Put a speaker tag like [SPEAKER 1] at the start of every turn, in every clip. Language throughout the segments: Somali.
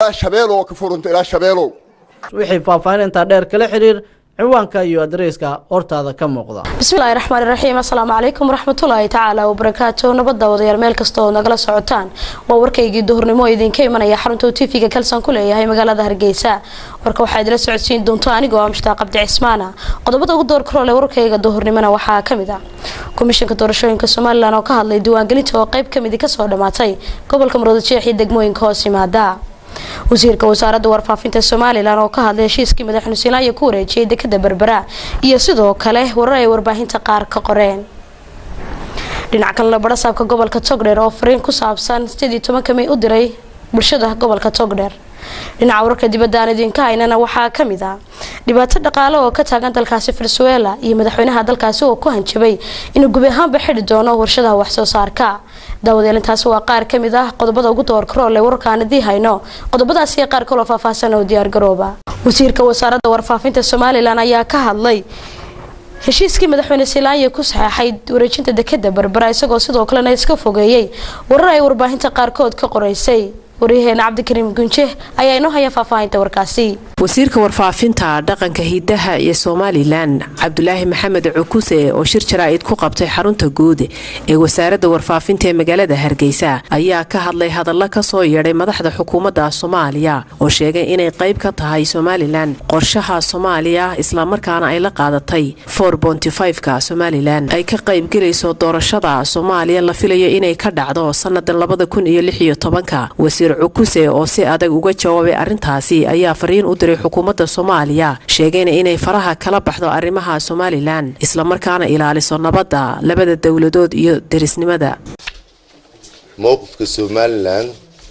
[SPEAKER 1] shabeelow ka furunta ilaa shabeelow
[SPEAKER 2] wixii faahfaahin intaa dheer kala xiriir ciwaanka iyo adreyska hortaada ka muuqda
[SPEAKER 3] bismillahi raxmaani raxiim assalaamu calaykum waraxmatullaahi tacaala wabarakaatu nabadda wadayaal meel kasta oo nagala socotaan waa warkaygii duhurnimo idinka imanaya xarunta uu tv-ga kalsan ku leeyahay magaalada hargeysa warka waxaa idila socodsiin doonta anigoo ah mushtaaq cabdi cismaana qodobada ugu door karoole warkayga duhurnimona waxaa kamid ah komishanka doorashooyinka somalilan oo ka hadlay diiwaangelinta oo qeyb kamidi kasoo dhamaatay gobolka muruudajeex iyo degmooyinka hoos yimaada wasiirka wasaaradda warfaafinta somalilan oo ka hadlay heshiiskii madaxweyne siilaayo ku wareejiyay dekada berbera iyo sidoo kale warar ay warbaahinta qaar ka qoreen dhinac kalena barasaabka gobolka togdheer oo fariin ku saabsan sideed iyo tobanka may u diray bulshada gobolka togdheer dhinaca wararka dibadda aan idinka haynana waxaa kamid ah dhibaato dhaqaale oo ka taagan dalkaasi venezuela iyo madaxweynaha dalkaasi oo ku hanjabay inuu gubi ahaanba xidhi doono warshadaha waxsoo saarka daawadeelintaasi waa qaar kamid ah qodobada ugu doorkaroole wararkaan idii hayno qodobadaasi iyo qaar kaloo faahfaahsan oo diyaargarooba wasiirka wasaaradda warfaafinta somalilan ayaa ka hadlay heshiiskii madaxweyne silaanya ku saxeexay wareejinta dekada berbera isagoo sidoo kalena iska fogeeyey warar ay warbaahinta qaarkood ka qoreysay waryaheena cabdikariim gunje ayaa inoo haya faahfaahinta warkaasi
[SPEAKER 4] wasiirka warfaafinta dhaqanka hidaha iyo somalilan cabdulaahi maxamed cukuse oo shir jaraa'id ku qabtay xarunta guud ee wasaaradda warfaafinta ee magaalada hargeysa ayaa ka hadlay hadalla kasoo yeedhay madaxda xukuumadda soomaaliya oo sheegay inay qayb ka tahay somalilan qorshaha soomaaliya islamarkaana ay la qaadatay ka somalilan ay ka qaybgelayso doorashada soomaaliya la filayo inay ka dhacdo sannadan wasiir cukuse oo si adag uga jawaabay arrintaasi ayaa fariin u diray xukuumadda soomaaliya sheegayna inay faraha kala baxdo arrimaha somalilan islamarkaana ilaaliso nabadda labada dowladood iyo derisnimada
[SPEAKER 5] mowqifka somalilan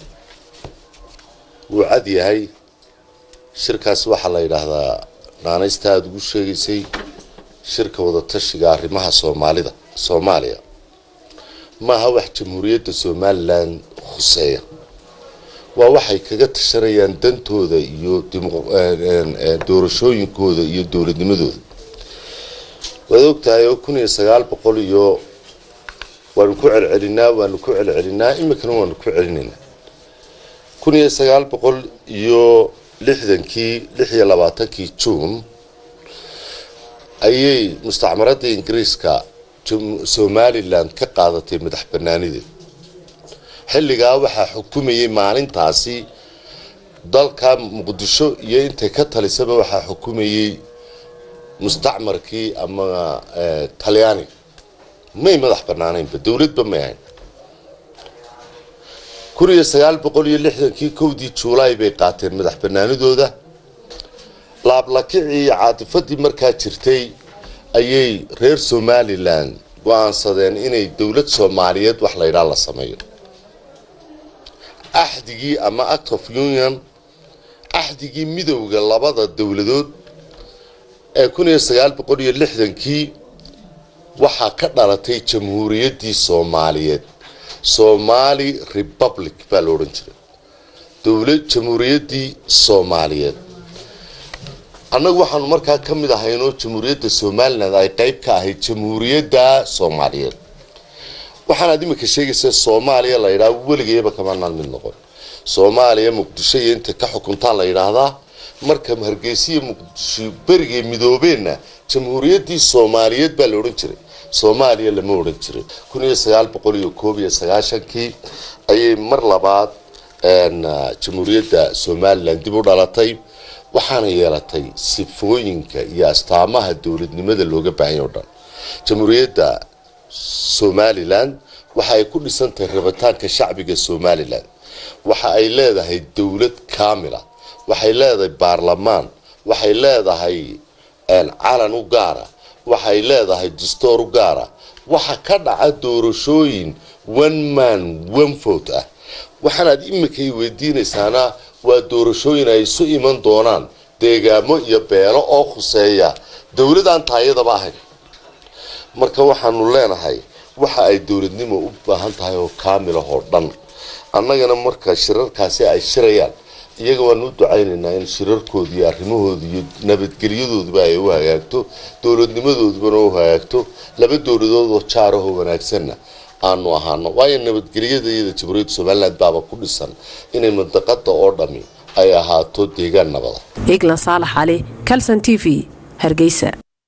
[SPEAKER 5] wuu cad yahay shirkaas waxaa la yidhaahdaa naanaysta aada ugu sheegaysay shirka wadatashiga arrimaha soomaalida soomaaliya maaha wax jamhuuriyadda somalilan khuseeya waa waxay kaga tashanayaan dantooda iyo doorashooyinkooda iyo dowladnimadooda waad ogtahay oo kun iyo sagaal boqol iyo waanu ku celcelinaa waanu ku celcelinaa iminkana waanu ku celinaynaa kun iyo sagaal boqol iyo lixdankii lix iyo labaatankii juun ayay mustacmaradda ingiriiska somalilan ka qaadatay madax banaanideed xilligaa waxaa xukumayay maalintaasi dalka muqdisho iyo intay ka talisaba waxaa xukumayay mustacmarkii ama talyaaniga may madax banaanaynba dowladba may ahayn kun iyo sagaal boqol iyo lixdankii kowdii juulaay bay qaateen madax banaanidooda laablakicii iyo caatifadii markaa jirtay ayay reer somalilan go-aansadeen inay dowlad soomaaliyeed wax laydhaa la sameeyo axdigii ama act of union axdigii midowda labada dowladood ee kun iyo sagaal boqol iyo lixdankii waxaa ka dhalatay jamhuuriyaddii soomaaliyeed somali republic baa la odhan jiray dowlad jamhuuriyaddii soomaaliyeed annagu waxaanu markaa ka mid ahaynoo jamhuuriyadda somalilan ay qayb ka ahayd jamhuuriyadda soomaaliyeed waxaanaad iminka sheegaysaa soomaaliya la yidhaha weligayaba kamanaan mid noqon soomaaliya muqdisho iyo inta ka xukuntaan la yidhaahdaa marka hargeysiya muqdisho berigay midoobeenna jamhuuriyaddii soomaaliyeed baa la odhan jiray soomaaliya lama odhan jiray kun iyo sagaal boqol iyo koob iyo sagaashankii ayay mar labaad jamhuuriyadda somalilan dib u dhalatay waxaana yeelatay sifooyinka iyo astaamaha dowladnimada looga baahanya o dhan jamhuuriyadda somalilan waxa ay ku dhisantahay rabitaanka shacbiga somalilan waxa ay leedahay dowlad kaamila waxay leedahay baarlamaan waxay leedahay calan u gaara waxay leedahay dastoor u gaara waxa ka dhaca doorashooyin one man one vote ah waxaanaad iminkay weydiinaysaana waa doorashooyin ay isu iman doonaan deegaamo iyo beelo oo khuseeya dowladaan taayadaba ahayn marka waxaanu leenahay waxa ay dowladnimo u baahan tahay oo kaamilah oo dhan annagana marka shirarkaasi ay shirayaan iyaga waanu u ducaynaynaa in shirarkooda iyo arrimahooda iyo nabadgelyadooduba ay u hagaagto dowladnimadoodubana u hagaagto laba dowladood oo jaarahoo wanaagsanna aanu ahaano waayo nabadgelyada iyada jamhuuriyadda somalilan baaba ku dhisan inay mandaqada oo dhami ay ahaato deegaan nabada
[SPEAKER 4] eglan saalax cali calson t v hargeysa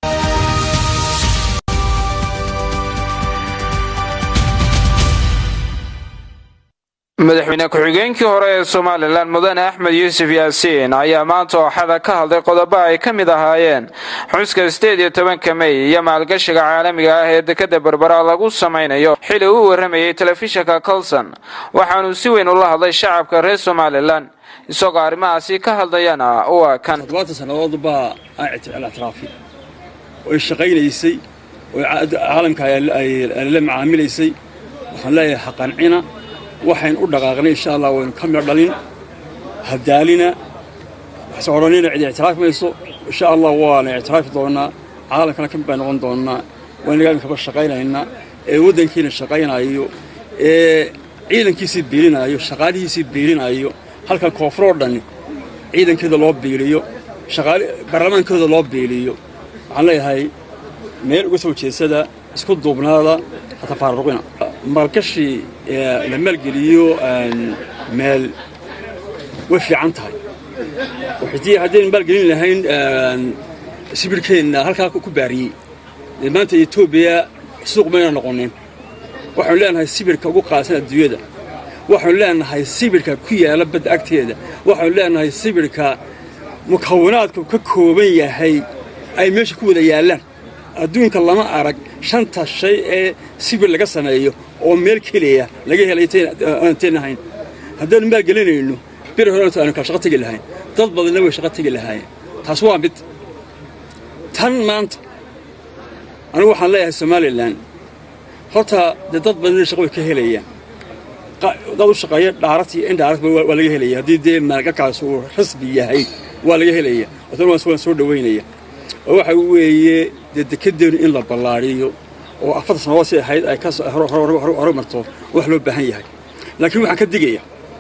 [SPEAKER 6] madaxweyne ku-xigeenkii hore ee somalilan mudane axmed yuusuf yaasiin ayaa maanta ooxada ka hadlay qodobo ay ka mid ahaayeen xuska sideed iyo tobanka mey iyo maalgashiga caalamiga ah ee dekada berbera lagu samaynayo xili uu warramayey telefishinka colson waxaanuu si weyn ula hadlay shacabka reer somalilan isagoo arrimahaasi ka hadlayana waa kan
[SPEAKER 7] toddobaatan sannadood baa ictiraafi oy shaqaynaysay oo caalamka ay la macaamilaysay waxaan leeyahay haqancina waxayn u dhaqaaqnay insha allah waynu ka midho dhalin hadaalina waxse odhanina cid ictiraafi mayso insha allah waana ictiraafi doonnaa caalamkana ka mid baan noqon doonnaa waynagaan kaba shaqaynaynaa ee waddankiina shaqaynaayo ee ciidankiisii biilinaayo shaqaalihiisii biilinaayo halkan koonfur oo dhan ciidankeeda loo biiliyo baarlamaankooda loo biiliyo waxaan leeyahay meel uga soo jeedsada isku duubnaada hata faaruqina maalgashi la maalgeliyo meel way fiican tahay haddaynu maalgelin lahayn sibirhkeenna halkaa ku baariyey dee maanta etoobiya suuq mayna noqonin waxaanu leenahay sibirka ugu qaadsan adduunyada waxaanu leenahay sibirka ku yaala badda agteeda waxaanu leenahay sibirka mukawanaadku ka kooban yahay ay meesha ku wada yaallaan adduunka lama arag shanta shay ee sibir laga sameeyo oo meel keliya laga helay aanteen ahayn haddaanu maalgelinayno bir horenta aanu kala shaqo tegi lahayn dad badanna way shaqo tegi lahaayeen taas waa mid tan maanta anigu waxaan leeyahay somalilan horta dee dad badanna shaqo way ka helayaan dad u shaqeeya dhaarat iyo indhaarat waa laga helaya haddii dee maalgalkaas uu rasmi yahay waa laga helaya tan waan soo dhowaynaya oo waxa weeye dee dekedeenu in la ballaadhiyo oo afarta sannadood si ahayd ay ka hore marto wax loo baahan yahay laakiin waxaan ka digaya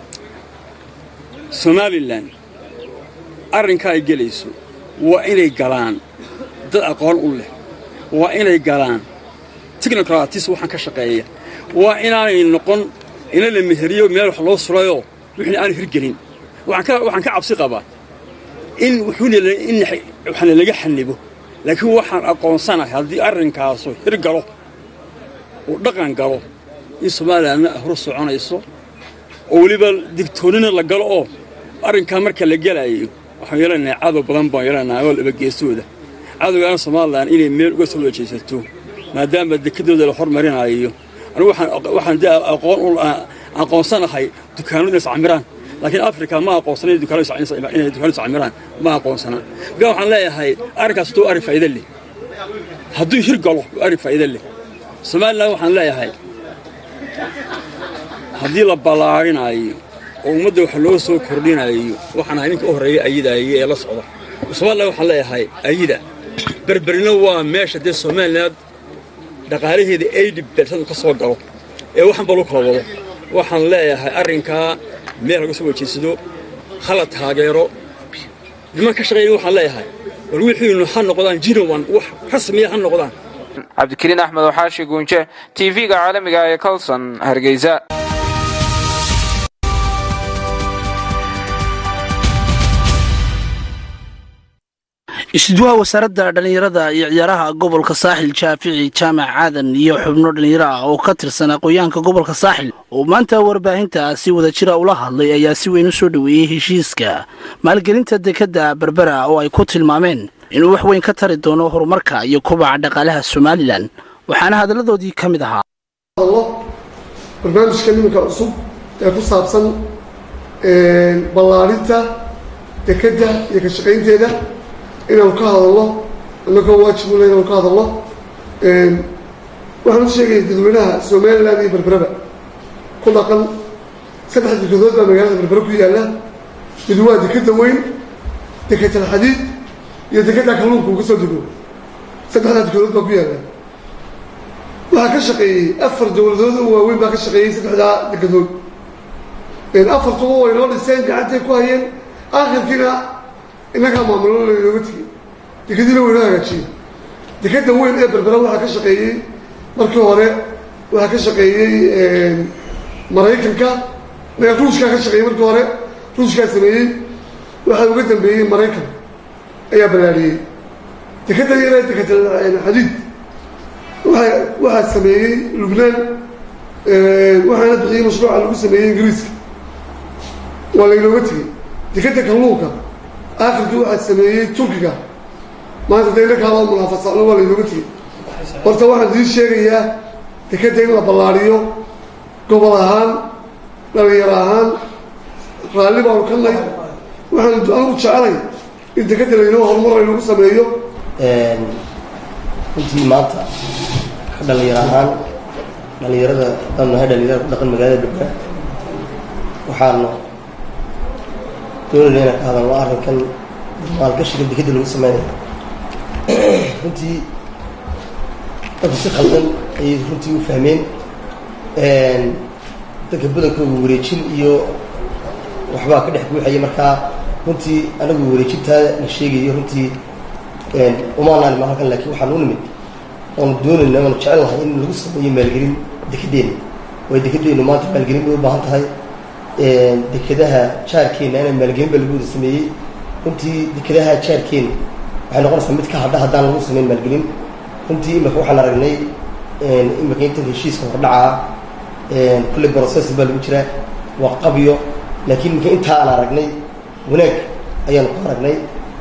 [SPEAKER 7] somalilan arrinka ay gelayso waa inay galaan dad aqoon u leh waa inay galaan technocratis waxaan ka shaqeeya waa inaanay noqon ina la meheriyo meel wax loo surayoo wixna aanu hirgelin waxaan ka cabsi qabaa in waxna laga xanibo laakiin waxaan aqoonsanahay haddii arrinkaasu hirgalo uu dhaqan galo in somalilanna horu soconayso oo weliba digtoonnina la galo oo arrinkaa marka la gelaayo waxaan yeelanahay cadow badan baan yeelanahay oo labageesooda cadowgaana somalilan inay meel uga soo wajaysato maadaama dekedooda la hormarinaayo anigu waxaan dee aqoon aqoonsanahay dukaanadu iscamiraan laakiin africa ma aqoonsana inay dukaanadu iscamiraan ma aqoonsana markaa waxaan leeyahay arrinkaas hadduu arrin faa'iida leh hadduu hir galo arrin faa'iida leh somalilan waxaan leeyahay haddii la ballaarhinaayo oo ummadda wax loo soo kordhinayo waxaan ahay ninka u horreeya ayidaaye ee la socda somalilan waxaan leeyahay ayida berberina waa meesha dee somalilan dhaqaalaheeda aydi bersadu ka soo galo ee waxan ba lu kala wado waxaan leeyahay arrinkaa meel laga soo wajeysado hala taageero niman ka shaqeeya waxaan leeyahay bal wixiinu ha noqdaan jinowan wax rasmiya ha noqdaan
[SPEAKER 6] cabdikariin axmed waxaashi guunje tv-ga caalamiga ee colson hargeysa
[SPEAKER 8] isduwaha wasaaradda dhallinyarada iyo ciyaaraha gobolka saaxil jaafici jaamac aadan iyo xubno dhallinyaro ah oo ka tirsan aqoonyahanka gobolka saaxil oo maanta warbaahinta si wada jira ula hadlay ayaa si weyn u soo dhoweeyey heshiiska maalgelinta dekadda berbera oo ay ku tilmaameen inuu wax weyn ka tari doono horumarka iyo kobaca dhaqaalaha somalilan waxaana hadalladoodii ka mid ahaa
[SPEAKER 9] barnaamijka nimanka cusub ee ku saabsan ballaarinta dekedda iyo ka shaqaynteeda inaanu ka hadalno annagoo waajibu le inaanu ka hadalno waxaan u sheegaya dadweynaha somalilan iyo berberaba ku dhaqan saddex dekedood baa magaalada berbere ku yaalla mid waa dekeda weyn deketal xadiid iyo dekeda kalluunka uu ka soo dego saddexdaa dekedood baa ku yaalla waxaa ka shaqeeyey afar dowladood oo waaweyn baa ka shaqeeyey saddexdaa dekedood afartuba way noo dhiseen gacantay ku hayeen aakhirkiina innagaa maamulo laynooga tegey dekadiina waynoo hagaajiyey dekeda weyn ee berbera waxaa ka shaqeeyey markii hore waxaa ka shaqeeyey maraykanka ruushkaa ka shaqeeyey markii hore ruushkaa sameeyey waxaa uga dambeeyey maraykan ayaa ballaariyey dekadda yara dekada xadiid waa waxaa sameeyey lubnaan waxaana bixiyey mashruuca lagu sameeyey ingiriiska waa laynooga tegey dekadda kalluunka aakhirkii waxaa sameeyey turkiga maanta dayna kaaloo munaafasano waa laynooga tegey horta waxaan idiin sheegayaa dekadda in la ballaariyo gobol ahaan dhalinyaro ahaan raalli baanu ka nay waxaan anigu jecelay in dekadda laynoo horumar laynagu sameeyo
[SPEAKER 10] runtii maanta ka dhalinyaro ahaan dhalinyarada haddaanu nahay dhalinyarada ku dhaqan magaalada dhubna waxaanu doonayna inaan ka hadalno arrinkan maalgashiga dekadda lagu sameynayo runtii dadku si khaldan ayay runtii u fahmeen dadka badankooga wareejin iyo waxbaa ka dhex buuxaya markaa runtii anagu wareejintaa la sheegayo runtii umaanaan ma halkan laakiin waxaan u nimid oonu doonayna oonu jecel lahay in lagu sameeyo maalgelin dekedeenna way dekedeennu maanta maalgelin bay u baahan tahay dekedaha jaarkeenna inay maalgelin ba lagu wada sameeyey runtii dekedaha jaarkeenna waxay noqonaysaa mid ka hadha haddaan lagu sameyn maalgelin runtii imika waxaan aragnay imika inta heshiiska hordhacaa kulley process baa lagu jiraa waa qabyo laakiin imika intaa aan aragnay wanaag ayaanu ku aragnay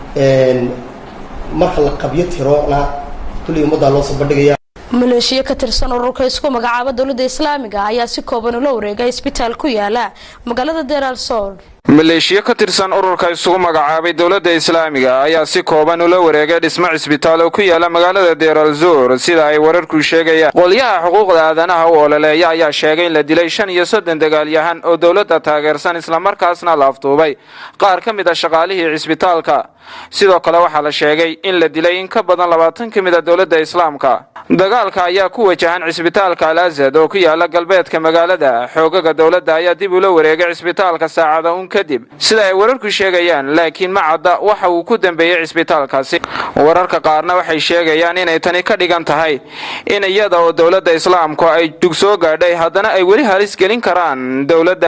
[SPEAKER 10] marka la qabyo tirona kulley ummaddaa loo soo bandhigaya
[SPEAKER 3] maleeshiyo ka tirsan ururka isku magacaaba dowladda islaamiga ayaa si kooban ula wareegay isbitaal ku yaala magaalada deral sool
[SPEAKER 6] maleeshiyo ka tirsan ururka isugu magacaabay dowladda islaamiga ayaa si kooban ula wareegay dhismo cisbitaal oo ku yaala magaalada deral zur sida ay wararku sheegayaan qolyaha xuquuqda aadanaha u ololeeya ayaa sheegay in la dilay shan iyo soddon dagaalyahan oo dowladda taageersan islamarkaasna la afduubay qaar ka mid a shaqaalihii cisbitaalka sidoo kale waxaa la sheegay in la dilay in ka badan labaatan ka mid a dowladda islaamka dagaalka ayaa ku wajahan cisbitaalka al asad oo ku yaala galbeedka magaalada xoogaga dowladda ayaa dib ula wareegay cisbitaalka saacada un kadib sida ay wararku sheegayaan laakiin ma cadda waxa uu ku dambeeyey cisbitaalkaasi wararka qaarna waxay sheegayaan inay tani ka dhigan tahay in iyada oo dowladda islaamku ay dug soo gaadhay haddana ay weli halis gelin karaan dowladda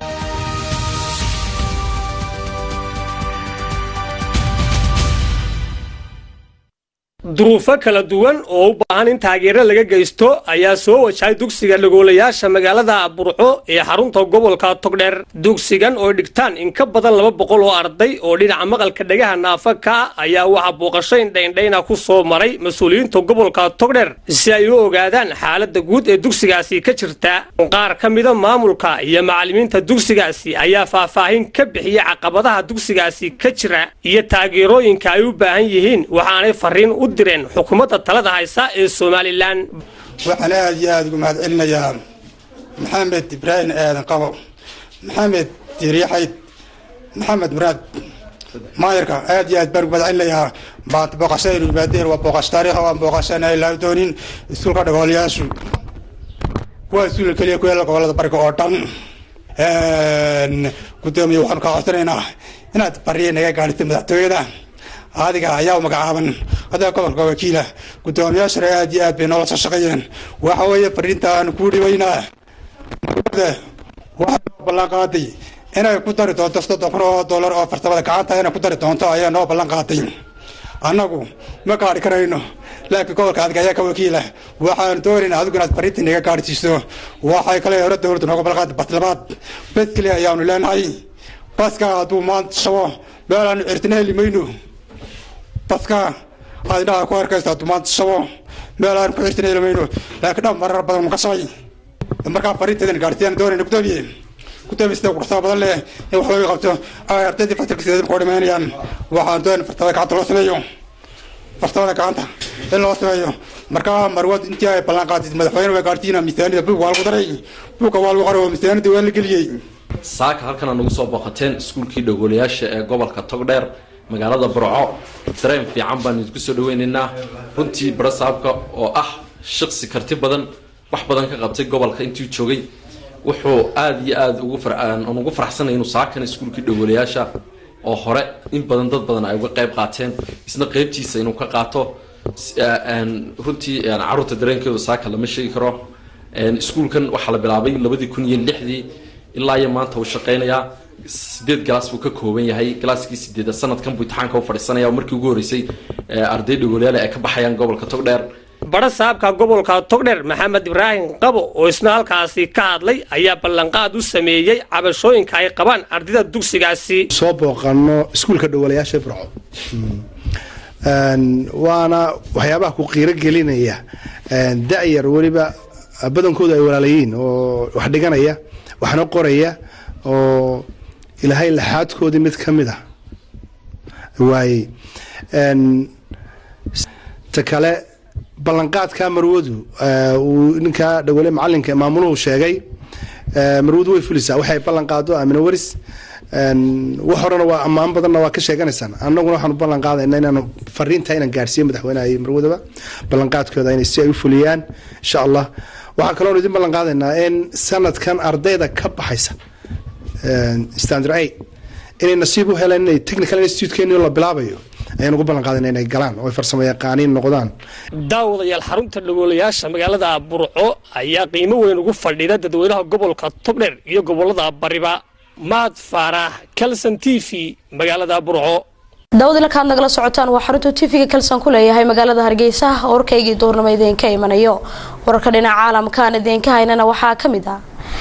[SPEAKER 11] duruufo kala duwan oo u baahan in taageero laga geysto ayaa soo wajahay dugsiga dhagoolayaasha magaalada burco ee xarunta gobolka togdheer dugsigan oo dhigtaan in ka badan laba boqol oo arday oo dhinaca maqalka dhagaha naafa ka ah ayaa waxaa booqasho indhaindhayna ku soo maray mas-uuliyiinta gobolka togdheer si ay u ogaadaan xaaladda guud ee dugsigaasi ka jirta qaar ka mida maamulka iyo macallimiinta dugsigaasi ayaa faahfaahin ka bixiya caqabadaha dugsigaasi ka jira iyo taageerooyinka ay u baahan yihiin waxaanay fariin u direen xukuumadda talada haysa ee somalilan
[SPEAKER 12] waxaan aad iyo aada ugu mahad celinayaa maxamed ibraahim aadan qabo maxamed diiryaxayd maxamed muraad maayarka aad iyo aad baan ugu mahad celinayaa maanta booqashadaynu yimaadeen waa booqasho taariikh waan booqashana ilaa doonin iskuulka dhagoolayaashu waa iskuulka keliya ku yaala gobolada bariga oo dhan gudoomiye waxaanu kaa codsanaynaa inaad bariya naga gaadhitay madaxtooyada adiga ayaa magacaaban adaa gobolka wakiila gudoomiyaashana aad iyo aad bay noola soo shaqeeyeen waxa weeye fariinta aanu kuu dhibaynaa waxaa noo ballan qaaday inay ku dari doonto soddon kun oo dollar oo farsamada gacanta inay ku dari doonto ayaa noo ballan qaaday annagu ma gaadhi karayno laakiin gobolka adiga ayaa ka wakiila waxaanu doonaynaa adigu inaad fariinta naga gaadhsiiso waxay kale hore dowladdu nooga ballan qaaday baslabaad bes keliya ayaanu leenahay baska hadduu maanta shabo meel aanu cirtina heli mayno baska aad indhaha ku arkaysa hadduu maanta shabo meel aanu ku cirtina heli mayno laakiin dhan marar badan mu ka shabay markaa fariinteedana gaadhsiiyaan doonayna gudoomiye gudoomiye sida quruxsada badan leh in wax looga qabto ay ardaydii fasalka sideed ku dhimaynayaan waxaan doonay farsamada gacanta loo sameeyo farsamada gacanta in loo sameeyo markaa marwad intii ay ballan qaadid madaxweyne way gaadhsiina miisaanida buug waa lagu daray buugga waa lagu qoray oo miisaanida waa la geliyey
[SPEAKER 13] saaka halkan aad nagu soo booqateen iskuulkii dhagoolayaasha ee gobolka togdheer magaalada burco dareen fiican baan idinku soo dhaweynaynaa runtii barasaabka oo ah shaqsi karti badan wax badan ka qabtay gobolka intuu joogay wuxuu aada iyo aada ugu ugu faraxsanay inuu saakan iskuulkii dhagoolayaasha oo hore in badan dad badan ay uga qayb qaateen isna qeybtiisa inuu ka qaato runtii caruurta dareenkeedu saaka lama sheegi karo iskuulkan waxaa la bilaabay labadii kun iyo lixdii ilaa iyo maanta uu shaqeynayaa sideed galaas buu ka kooban yahay galaaskii sideed sanadkan buu imtixaanka u fadhiisanaya oo markii ugu horreysay arday dhagoolayaal ay ka baxayaan gobolka togdheer
[SPEAKER 11] badha saabka gobolka togdheer maxamed ibraahim qabo oo isna halkaasi ka hadlay ayaa ballanqaad u sameeyey cabashooyinka ay qabaan ardayda dugsigaasi
[SPEAKER 14] soo booqano iskuulka dhowalayaasha burco waana waxyaabaha ku qiiro gelinaya da-yar weliba badankoodu ay walaalayiin oo wax dhiganaya waxna qoraya oo ilaahay laxaadkoodii mid ka mid a waayey ta kale ballanqaadka marwadu uu ninka dhawale macalinka maamuluhu sheegay marwadu way fulisaa waxay ballan qaado amina waris wax horena waa ammaan badanna waa ka sheeganaysaan annaguna waxaanu ballan qaadayna inaanu fariinta inaan gaarsiiyo madaxweynaha iyo marwadaba ballanqaadkooda inay si ay u fuliyaan insha allah waxaa kaloonu idin ballan qaadaynaa in sanadkan ardayda ka baxaysa standard a inay nasiib u heleen inay technical institutekeeni la bilaabayo ayaan ugu ballan qaadayna inay galaan oo ay farsamo yaqaaniin noqdaan
[SPEAKER 11] daawadayaal xarunta dhagoolayaasha magaalada burco ayaa qiimo weyn ugu fadhida dadweynaha gobolka togdheer iyo gobolada bariba maad faarax kalson t v magaalada burco
[SPEAKER 3] daawad ilakaad nagala socotaan waa xarunta tv-ga kalsan ku leeyahay magaalada hargeysa warkaygii duurnimo idinka imanayo wararka dhinaca caalamkaan idinka haynana waxaa ka mid ah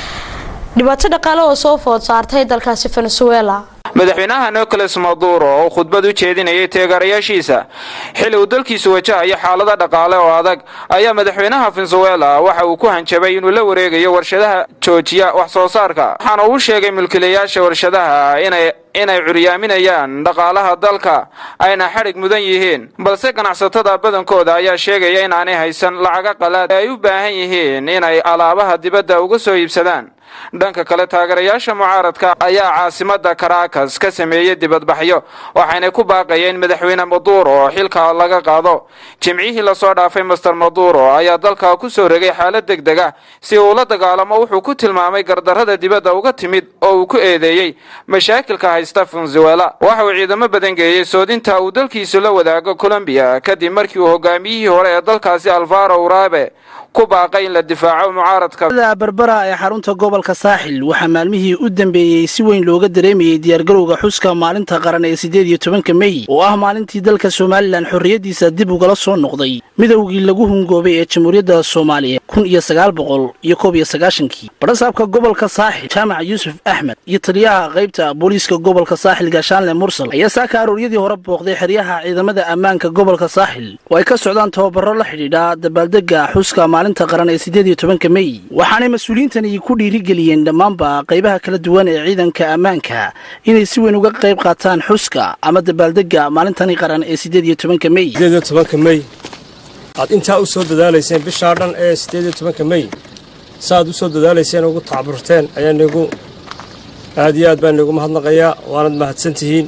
[SPEAKER 3] dhibaato dhaqaale oo soo food saartay dalkaasi venezuela
[SPEAKER 6] madaxweynaha nicolas maduro oo khudbad u jeedinayay teegarayaashiisa xili uu dalkiisu wajahayo xaalada dhaqaale oo adag ayaa madaxweynaha venezuela waxa uu ku hanjabay inuu la wareegayo warshadaha joojiya wax soo saarka waxaana uu sheegay mulkiilayaasha warshadaha inay inay curyaaminayaan dhaqaalaha dalka ayna xadhig mudan yihiin balse ganacsatada badankooda ayaa sheegaya inaanay haysan lacaga qalaad ee ay u baahan yihiin inay alaabaha dibadda uga soo iibsadaan dhanka kale taageerayaasha mucaaradka ayaa caasimada caracas ka sameeyey dibadbaxyo waxayna ku baaqayeen madaxweyne maduro xilka laga qaado jimcihii lasoo dhaafay master maduro ayaa dalka ku soo regay xaalad deg deg ah si uu la dagaalamo wuxuu ku tilmaamay gardarrada dibadda uga timid oo uu ku eedeeyey mashaakilka haysta venezuela waxa uu ciidamo badan geeyey soodinta uu dalkiisu la wadaago colombiya kadib markii uu hogaamiyihii hore ee dalkaasi alvaro urabe ku baaqay in la difaaco mucaaradka
[SPEAKER 8] berbera ee xarunta gobolka saaxil waxaa maalmihii u dambeeyey si weyn looga dareemayey diyaargarowga xuska maalinta qaran ee siddeed iyo tobanka mey oo ah maalintii dalka somalilan xorriyaddiisa dib ugala soo noqday midowgii lagu hungoobay ee jamhuuriyadda soomaaliya kun iyo sagaal boqol iyo koob iyo sagaashankii badhasaabka gobolka saaxil jaamac yuusuf axmed iyo taliyaha qaybta booliiska gobolka saaxil gaashaanle mursal ayaa saaka arooryadii hore booqday xeryaha ciidamada ammaanka gobolka saaxil oo ay ka socdaan tababaro la xidhiidha dabaaldega xuska maalinta qaran ee siddeed iyo tobanka mey waxaanay mas-uuliyiintani ku dhiirigeliyeen dhammaanba qaybaha kala duwan ee ciidanka ammaanka inay si weyn uga qayb qaataan xuska ama dabaaldega maalintani qaran ee siddeed iyo tobanka mey
[SPEAKER 15] siddeed iyo tobanka mey aad intaa u soo dadaalayseen bishaa dhan ee siddeed iyo tobanka mey saaad u soo dadaalayseen ugu tacburteen ayaa nigu aad iyo aad baan nigu mahadnaqayaa waanad mahadsan tihiin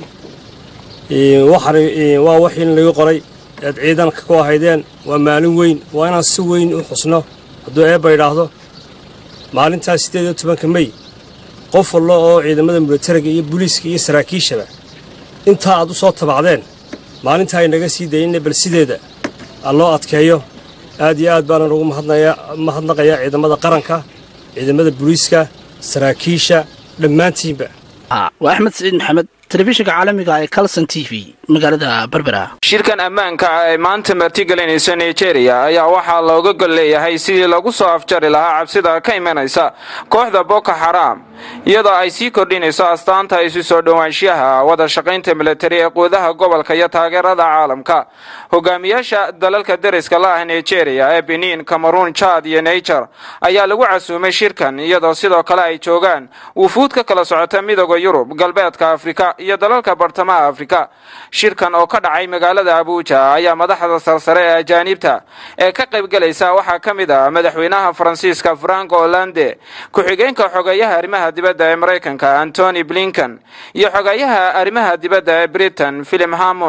[SPEAKER 15] waxaan waa waxiin lagu qoray ead ciidanka ku ahaydeen waa maalin weyn waa inaan si weyn u xusno hadduu eebba idhaahdo maalintaas siddeed iyo tobanka mey qof wallo oo ciidamada milatariga iyo booliiska iyo saraakiishaba intaa aad u soo tabacdeen maalintaa aynaga sii dayinna bal sideeda aan loo adkeeyo aad iyo aad baanan ugu mahadnaqayaa ciidamada qaranka ciidamada booliiska saraakiisha dhammaantiinba
[SPEAKER 8] waa axmed siciid maxamed telefishinka caalamiga ee calson t v magaalada berbera
[SPEAKER 6] shirkan ammaanka ee maanta martigelinaysa nigeria ayaa waxaa looga gol leeyahay sidii lagu soo afjari lahaa cabsida ka imanaysa kooxda boko xaram iyadoo ay sii kordhinayso astaanta isu soo dhowaanshiyaha wada shaqaynta milatari ee quudaha gobolka iyo taageerada caalamka hogaamiyaasha dalalka deriska la ah nigeria ee benin cameroon jad iyo niger ayaa lagu casuumay shirkan iyadoo sidoo kale ay joogaan wufuud ka kala socota midooda yurub galbeedka afrika iyo dalalka bartamaha afrika shirkan oo ka dhacay magaalada abuuja ayaa madaxda sarsare ee ajaanibta ee ka qaybgalaysa waxaa ka mid ah madaxweynaha faransiiska franco hollande ku-xigeenka xogeeyaha arrimaha dibadda ee maraykanka antony blinken iyo xogeeyaha arrimaha dibadda ee britain philip hammond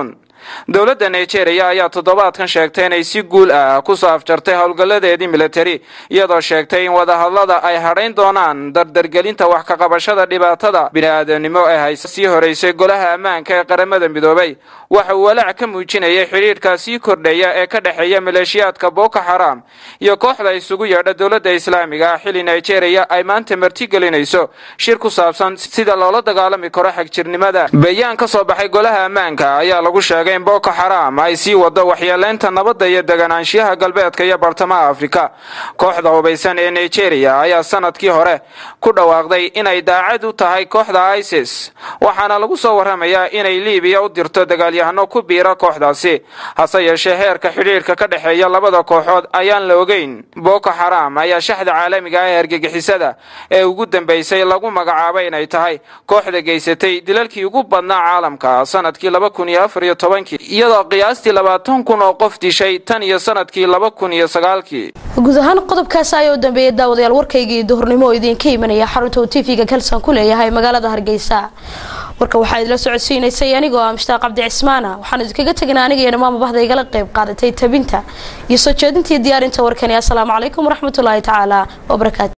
[SPEAKER 6] dowladda nigeria ayaa toddobaadkan sheegtay inay si guul ah kusoo afjartay howlgalladeedii militari iyadoo sheegtay in wadahadlada ay hadhayn doonaan dardargelinta wax ka qabashada dhibaatada bini-aadanimo ee haysa sii horeysay golaha ammaanka ee qaramada midoobay waxa uu walaac ka muujinayay xidhiidhka sii kordhaya ee ka dhexeeya maleeshiyaadka boko xaram iyo kooxda isugu yeedha dowladda islaamiga ah xilli nigeria ay maanta martigelinayso shir ku saabsan sida loola dagaalami karo xagjirnimada bayaan ka soo baxay golaha ammaanka ayaa lagu sheegay in boko xaram ay sii wado waxyeeleynta nabadda iyo deganaanshiyaha galbeedka iyo bartamaha afrika kooxda hubaysan ee nigeria ayaa sanadkii hore ku dhawaaqday inay daacad u tahay kooxda isis waxaana lagu soo warramayaa inay liibiya u dirto dagaalyahano ku biira kooxdaasi hase yeeshee heerka xidhiidhka ka dhexeeya labada kooxood ayaan la ogeyn boko xaram ayaa shaxda caalamiga ah ee argagixisada ee ugu dambeysay lagu magacaabay inay tahay kooxda geysatay dilalkii ugu badnaa caalamka sanadkii laba kun iyo afar iyo tobankii iyadoo qiyaastii labaatan kun oo qof dishay tan iyo sanadkii laba kun iyo sagaalkii
[SPEAKER 3] guud ahaan qodobkaas ayaa u dambeeyay daawadayaal warkaygii duhurnimo oo idinka imanaya xarunta uu tv-ga kalsan ku leeyahay magaalada hargeysa warka waxaa idila socodsiinaysay anigoo ah mushtaaq cabdi cismaana waxaan idinkaga tegnaa aniga iyo dhammaan bahda igala qayb qaadatay tabinta iyo soo jeedintii diyaarinta warkani assalaamu calaykum waraxmatullaahi tacaala wabarakaatu